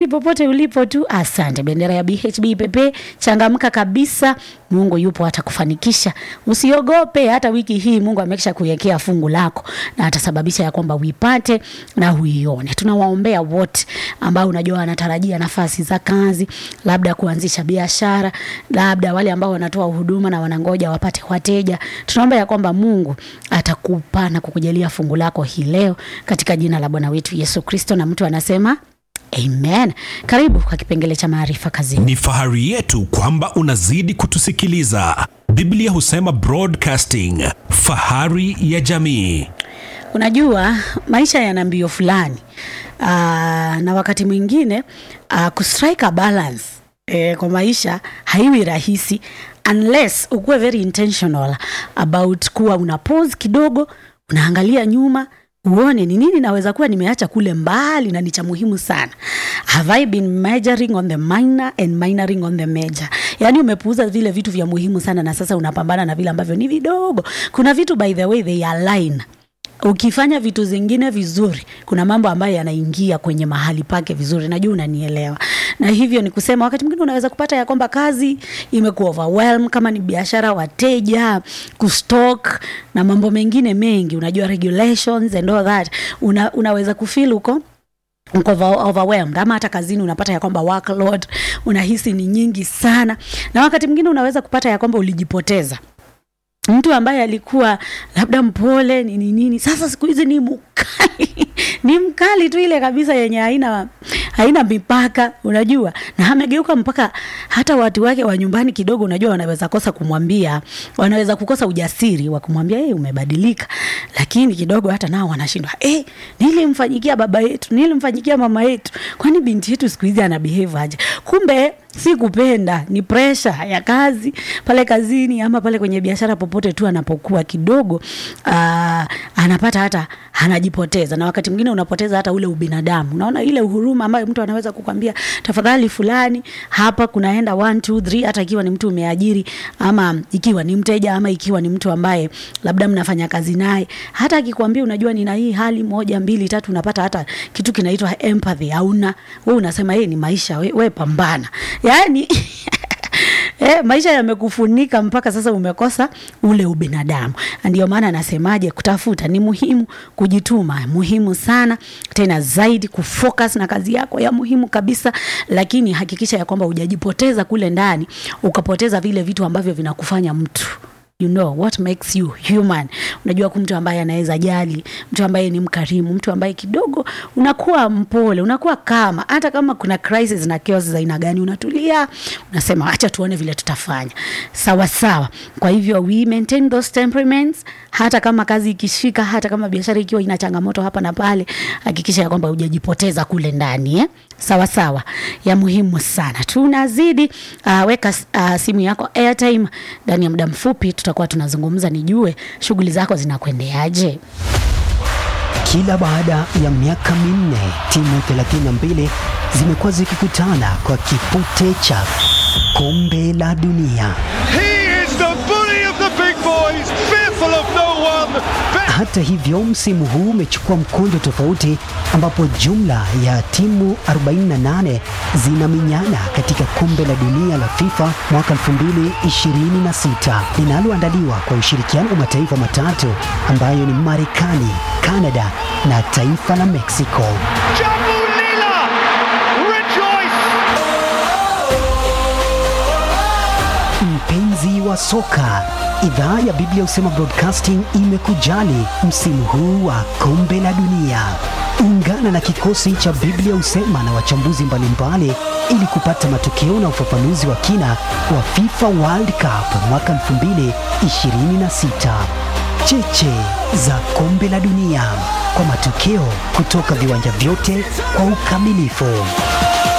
popote ulipo tu, asante. Bendera ya BHB pepe, changamka kabisa. Mungu yupo, atakufanikisha. Usiogope, hata wiki hii Mungu amekisha kuwekea fungu lako na atasababisha ya kwamba uipate na uione. Tunawaombea wote ambao unajua wanatarajia nafasi za kazi, labda kuanzisha biashara, labda wale ambao wanatoa huduma na wanangoja wapate wateja. Tunaomba ya kwamba Mungu atakupa na kukujalia fungu lako hii leo katika jina la Bwana wetu Yesu Kristo, na mtu anasema Amen. Karibu kwa kipengele cha maarifa kazini. Ni fahari yetu kwamba unazidi kutusikiliza. Biblia husema broadcasting, fahari ya jamii. Unajua maisha yana mbio fulani aa, na wakati mwingine aa, kustrike a balance e, kwa maisha haiwi rahisi unless ukuwe very intentional about kuwa una pause kidogo, unaangalia nyuma uone ni nini naweza kuwa nimeacha kule mbali na ni cha muhimu sana. Have I been majoring on the minor and minoring on the major? Yaani umepuuza vile vitu vya muhimu sana na sasa unapambana na vile ambavyo ni vidogo. Kuna vitu by the way they align ukifanya vitu zingine vizuri, kuna mambo ambayo yanaingia kwenye mahali pake vizuri. Najua unanielewa, na hivyo ni kusema, wakati mwingine unaweza kupata ya kwamba kazi imekuwa overwhelm, kama ni biashara, wateja, kustock na mambo mengine mengi, unajua regulations and all that, una, unaweza kufeel uko uko over- overwhelmed ama hata kazini unapata ya kwamba workload unahisi ni nyingi sana, na wakati mwingine unaweza kupata ya kwamba ulijipoteza mtu ambaye alikuwa labda mpole nini nini, sasa siku hizi ni mkali ni mkali tu ile kabisa yenye haina haina mipaka, unajua, na amegeuka mpaka hata watu wake wa nyumbani kidogo, unajua, wanaweza kosa kumwambia, wanaweza kukosa ujasiri wa kumwambia hey, umebadilika, lakini kidogo hata nao wanashindwa hey, nilimfanyikia baba yetu, nilimfanyikia mama yetu, kwani binti yetu siku hizi ana behave aje? Kumbe si kupenda, ni pressure ya kazi pale kazini ama pale kwenye biashara, popote tu anapokuwa kidogo aa, anapata hata anajipoteza, na wakati mwingine unapoteza hata ule ubinadamu. Unaona ile uhuruma ambayo mtu anaweza kukwambia tafadhali, fulani hapa kunaenda one two three, hata ikiwa ni mtu umeajiri ama ikiwa ni mteja ama ikiwa ni mtu ambaye labda mnafanya kazi naye, hata akikwambia unajua, nina hii hali moja mbili tatu, unapata hata kitu kinaitwa empathy hauna wewe, unasema yeye ni maisha, we, we pambana yani Eh, maisha yamekufunika mpaka sasa umekosa ule ubinadamu. Ndio maana anasemaje, kutafuta ni muhimu, kujituma muhimu sana, tena zaidi kufocus na kazi yako ya muhimu kabisa, lakini hakikisha ya kwamba hujajipoteza kule ndani, ukapoteza vile vitu ambavyo vinakufanya mtu you know what makes you human. Unajua mtu ambaye anaweza jali, mtu ambaye ni mkarimu, mtu ambaye kidogo unakuwa mpole, unakuwa kama hata kama kuna crisis na chaos za aina gani, unatulia, unasema acha tuone vile tutafanya sawa sawa. Kwa hivyo we maintain those temperaments, hata kama kazi ikishika, hata kama biashara ikiwa ina changamoto hapa na pale, hakikisha ya kwamba hujajipoteza kule ndani eh? Sawa sawa, ya muhimu sana. Tunazidi uh, weka uh, simu yako airtime. Ndani ya muda mfupi tutakuwa tunazungumza, nijue shughuli zako zinakwendeaje. Kila baada ya miaka minne timu 32 zimekuwa zikikutana kwa kipute cha kombe la dunia. He is the bully of the big boys, fearful of no one. Be- Hata hivyo, msimu huu umechukua mkondo tofauti, ambapo jumla ya timu 48 zinaminyana katika kombe la dunia la FIFA mwaka 2026 linaloandaliwa kwa ushirikiano wa mataifa matatu ambayo ni Marekani, Kanada na taifa la Mexico. Jambu Lila, rejoice! Mpenzi wa soka, idhaa ya Biblia Husema Broadcasting imekujali msimu huu wa kombe la dunia. Ungana na kikosi cha Biblia Husema na wachambuzi mbalimbali ili kupata matokeo na ufafanuzi wa kina wa FIFA World Cup mwaka 2026. Cheche za kombe la dunia kwa matokeo kutoka viwanja vyote kwa ukamilifu.